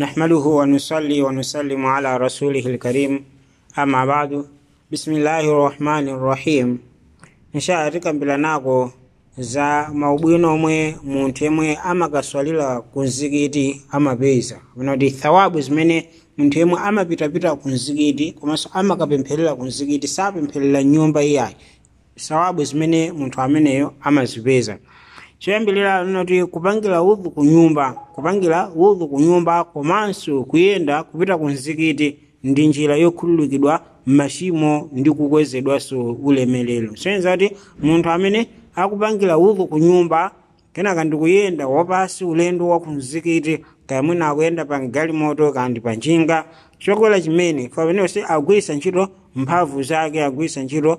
نحمده ونصلي ونسلم على رسوله الكريم أما بعد بسم الله الرحمن الرحيم insha tikambiranako za maubwino omwe munthu yemwe amakaswalira ku mzikiti amapeza kuti thawabu zimene munthu yemwe amapitapita ku mzikiti komanso amakapempherera ku mzikiti sapempherera nyumba iyayi thawabu zimene munthu ameneyo amazipeza choyambirira noti kupangira udhu ku nyumba kupangira udhu ku nyumba komanso kuyenda kupita ku mzikiti ndi njira yokhululukidwa machimo ndi kukwezedwanso ulemerero soyenza kuti munthu amene akupangira udhu ku nyumba kenaka ndikuyenda wapasi ulendo wa ku mzikiti kaya mwina akuyenda pa galimoto kandi pa njinga chokwera chimene pamenenso agwirisa ntchito mphamvu zake agwirisa ntchito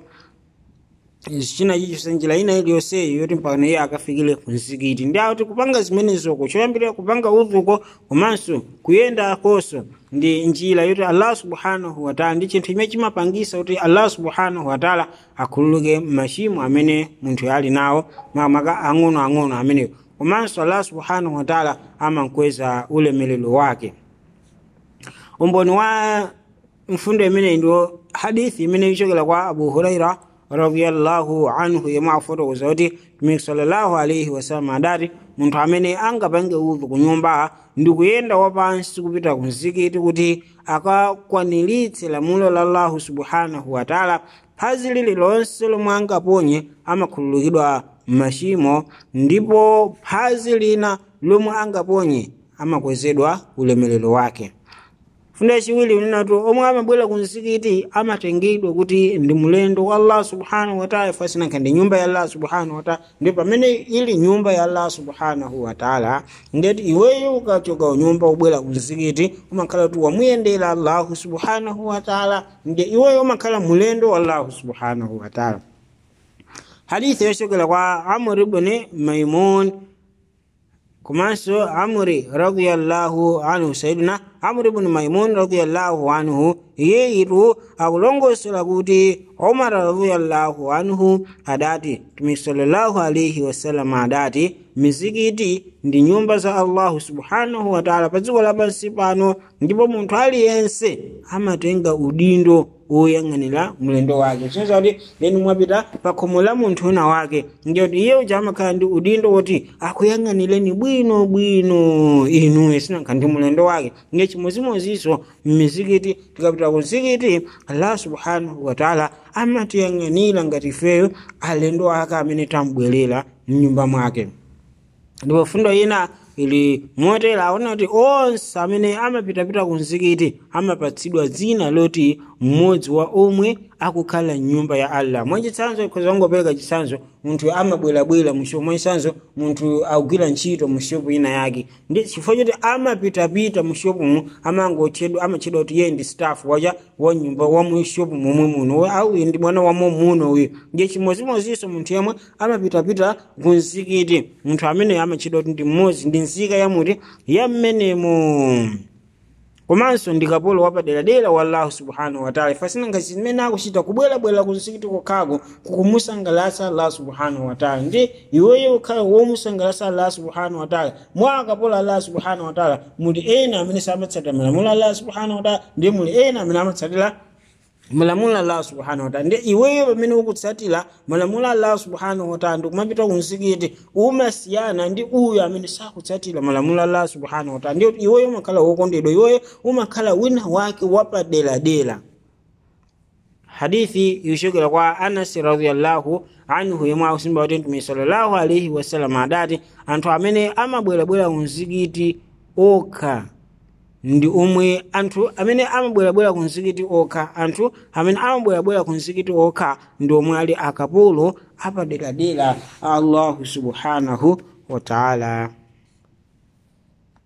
china chicho njira ina iliyonseyi yoti mpaka iye akafikire ku mzikiti ndi akuti kupanga zimenezoko choyambirira kupanga udhuko komanso kuyenda koso ndi njira yoti allah subhanahu wataala ndi chinthu chimene chimapangisa kuti allah subhanahu wataala akhululuke machimo amene munthu ali nawo makamaka ang'onoang'ono amenewo komanso allah subhanahu wataala amankweza ulemerero wake umboni wa mfundo imeneyi ndiwo hadithi imene ichokera kwa abu huraira radiyallahu anhu yemwe afotokoza kuti mtumiki sallallahu alaihi wasallam adati munthu amene angapange udhu ku nyumba ndi kuyenda wapansi kupita ku mzikiti kuti akakwaniritse lamulo la allahu subhanahu wataala phazi lililonse lomwe angaponye amakhululukidwa machimo ndipo phazi lina lomwe angaponye amakwezedwa ulemerero wake fundo yachiwiri unenatu omwe amabwera ku mzikiti amatengedwa kuti ndi mulendo wa allah subhanahu wataala fasinanka ndi nyumba ya allah subhanahu wataala ndi pamene ili nyumba ya allah subhanahu wataala ndeti iweyo ukachoka unyumba ubwera ku mzikiti umakhala kuti wamuyendera allahu subhanahu wataala ndi iweyo umakhala mulendo wa allahu subhanahu wataala hadithi yochokera kwa amr ibn maimun komanso amri radiyallahu anhu sayidina amri ibn maimun radiyallahu anhu iyeyitu akulongosola kuti umar radiyallahu anhu adati tumi sallallahu alaihi wasallam adati mizikiti ndi nyumba za allahu subhanahu wataala pa dziko lapansi pano ndipo munthu aliyense amatenga udindo woyang'anira mulendo wake sinza kuti leni mwapita pa khomo la munthu una wake ndiyoti iye uja amakhala ndi udindo woti akuyang'anireni bwino bwino inuyo sinakha ndi mulendo wake nge chimozimozinso mmizikiti tikapita ku mzikiti allah subhanahu wataala amatiyang'anira ngati ifeyo alendo ake amene tambwerera mnyumba mwake ndipo fundo ina ili motera aona kuti onse amene amapitapita ku mzikiti amapatsidwa dzina loti mmodzi wa omwe akukhala mnyumba ya allah mwachitsanzo khoza wangopereka chitsanzo munthu amabwerabwera mushopu mwachitsanzo munthu akugwira ntchito mushopu ina yake ndi chifukwa choti amapitapita mushopumu amangotchedwa amatchedwa kuti iye ndi staff wacha wa nyumba wa mushopu momwe muno au ndi mwana wamo muno uyu ndiye chimozimozinso munthu yemwe amapitapita ku mzikiti munthu amene amatchedwa kuti ndi mmodzi ndi nzika yamuti ya mmenemo komanso ndi kapolo wapaderadera wa allahu subhanahu wataala ifasinanga zimene akuchita kubwerabwera ku mzikiti kokhako kukumusangalatsa allah subhanahu wataala ndi iweyo ukhala womusangalatsa allah subhanahu wataala mwa akapolo allah subhanahu wataala muli ena amene samatsatira malamulo allah subhanahu wataala ndi muli ena amene amatsatira malamulo allah subhanahu wataala ndi iweyo pamene ukutsatira malamulo allah subhanahu wataala ndikumapita ku mzikiti umasiyana ndi uyo amene sakutsatira malamulo allah subhanahu wataala ndi iweyo umakhala wokondedwa iweyo umakhala wina wake wapaderadera hadithi yochokera kwa anasi radiallahu anhu yemwe akusimba kuti mtume sallallahu alaihi wasallam adati anthu amene amabwerabwera ku mzikiti okha ndi omwe anthu amene amabwerabwera ku mzikiti okha anthu amene amabwerabwera ku mzikiti okha ndi omwe ali akapolo apaderadera allahu subhanahu wataala